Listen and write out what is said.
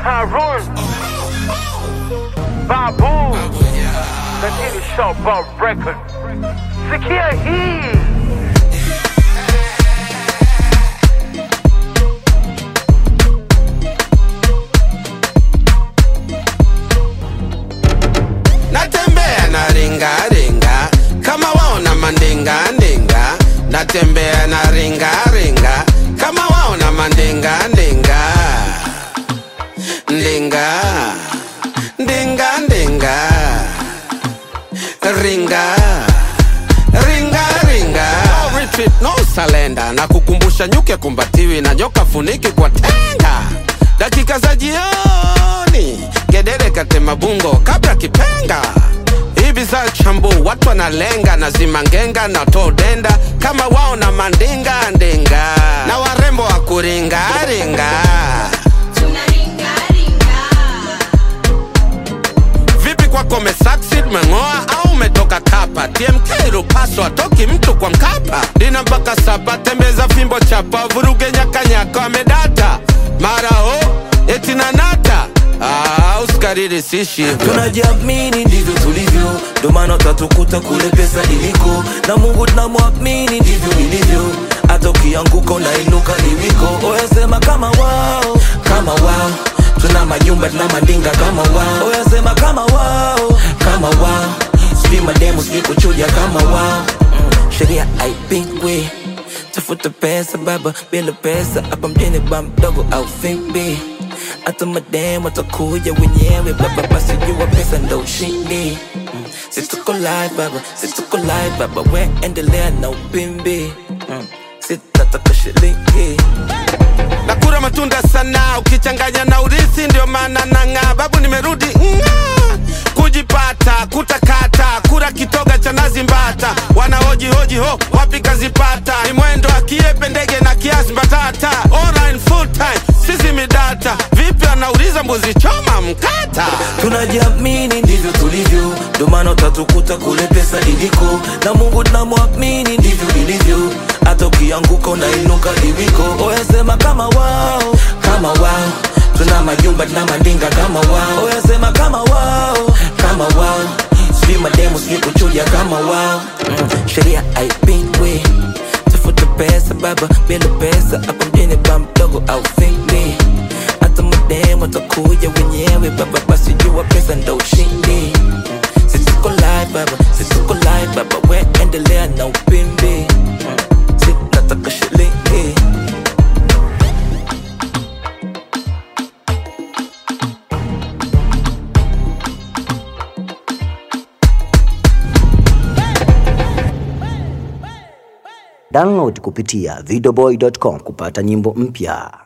Harun Babu Lakini Showboat Record Sikia hii natembea na ringa ringa kama waona mandinga ndinga natembea na ringa ringa kama waona mandinga ndinga ndinga ndinga ndinga ringa ringa ringa no retreat no salenda na kukumbusha nyuke kumbatiwi na nyoka funiki kwa tenga dakika za jioni gedere katema bungo kabla kipenga hivi za chambu watu wanalenga na zimangenga na todenda kama wao na mandinga ndinga na warembo wa kuringaringa vipi kwako umesucceed meng'oa au umetoka kapa tmk rupaso atoki mtu kwa mkapa dina mpaka sapa tembeza fimbo chapa vuruge nyakanyaka wamedata mara ho eti nanata ah, usikariri sishi hivyo tunajiamini ndivyo tulivyo ndo maana utatukuta kule pesa iliko na mungu tunamwamini ndivyo ilivyo hata ukianguka unainuka liwiko oyasema kama wao kama wao tuna majumba tuna mandinga kama wao oyasema kama wao kama wao sijui mademu sijui kuchuja kama wao mm, sheria haipingwi tafuta pesa baba bila pesa hapa mjini ba mdogo au fimbi hata mademu watakuja wenyewe baba basi jua pesa ndo ushindi mm. situko live baba situko live baba we endelea na upimbi mm. sitataka shilingi nakura matunda sana ukichanganya na urithi ndio maana nang'aa babu nimerudi ng'aa kujipata kutakata kura kitoga cha nazi mbata wanahoji hoji ho wapi kazipata ni mwendo akiepe ndege na kiasi mbatata online full time sisi midata vipi anauliza mbuzi choma mkata tunajiamini ndivyo tulivyo ndo maana utatukuta kule pesa iliko na mungu tunamwamini ndivyo ilivyo hata ukianguka unainuka liwiko oyasema kama wao kama wao tuna majumba tuna mandinga kama wao oyasema kama wao kama wao sijui mademu sijui kuchuja kama wao mm, sheria haipingwi tafuta pesa baba bila pesa hapa mjini ba mdogo au fingli hata mademu watakuja wenyewe baba basi jua pesa ndo ushindi Mm, situko live baba situko live baba we endelea na upimbi Mm, sinataka shilingi Download kupitia videoboy.com kupata nyimbo mpya.